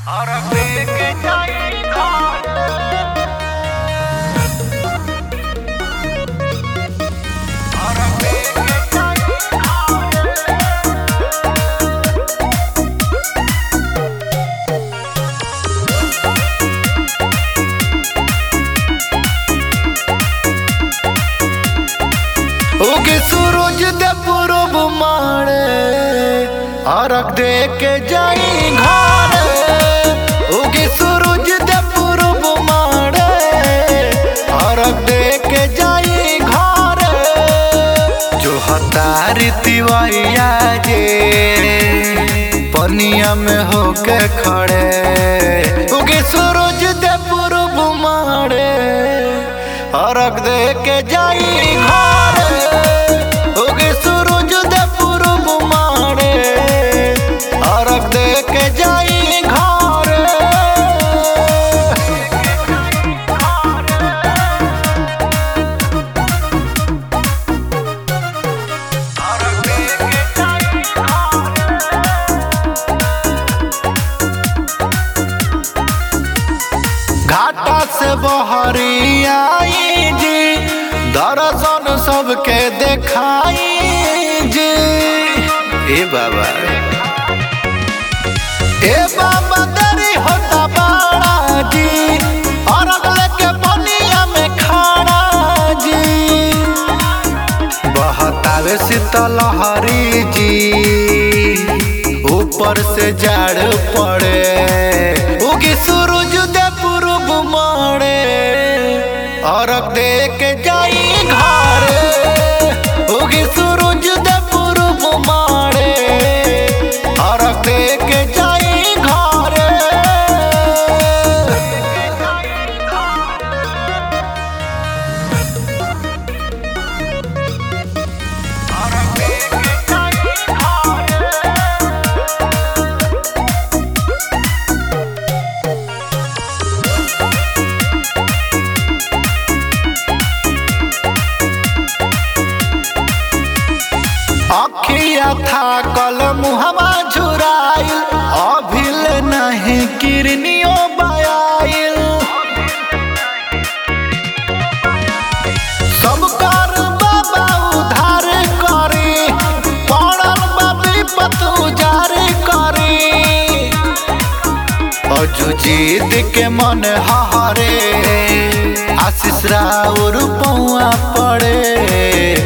उगे सूरज दे पूरब मारे अरग दे के जाई घर उगे सूरज दे पूरब मारे अरग दे के जाई घर जो हतारी तिवैया जे पनिया में होके खड़े उगे सूरज दे पूरब मारे अरग दे के जाई घर उगे सूरज दे पूरब मारे अरग दे के जाई घर घाटा से बहरी आई जी दर्शन सबके देखाई जी ए बाबा ए बाबा दरी होता बाड़ा जी और अगले के बनिया में खड़ा जी बहतावे शीतल हरी जी ऊपर से जाड़ पड़े उगी सूरज दे पूरब मारे अरग दे के जाई घर उगी सूरज दे पूरब मारे अरग दे के जाई घर अखिया था कल मुहवा झुराइल अभिल नहीं किरनियो बयाइल सब कर बाबा उधार करी पड़ल बा विपत उजार करी अजुजीत के मन हहरे आशीष राउर पौआ पड़े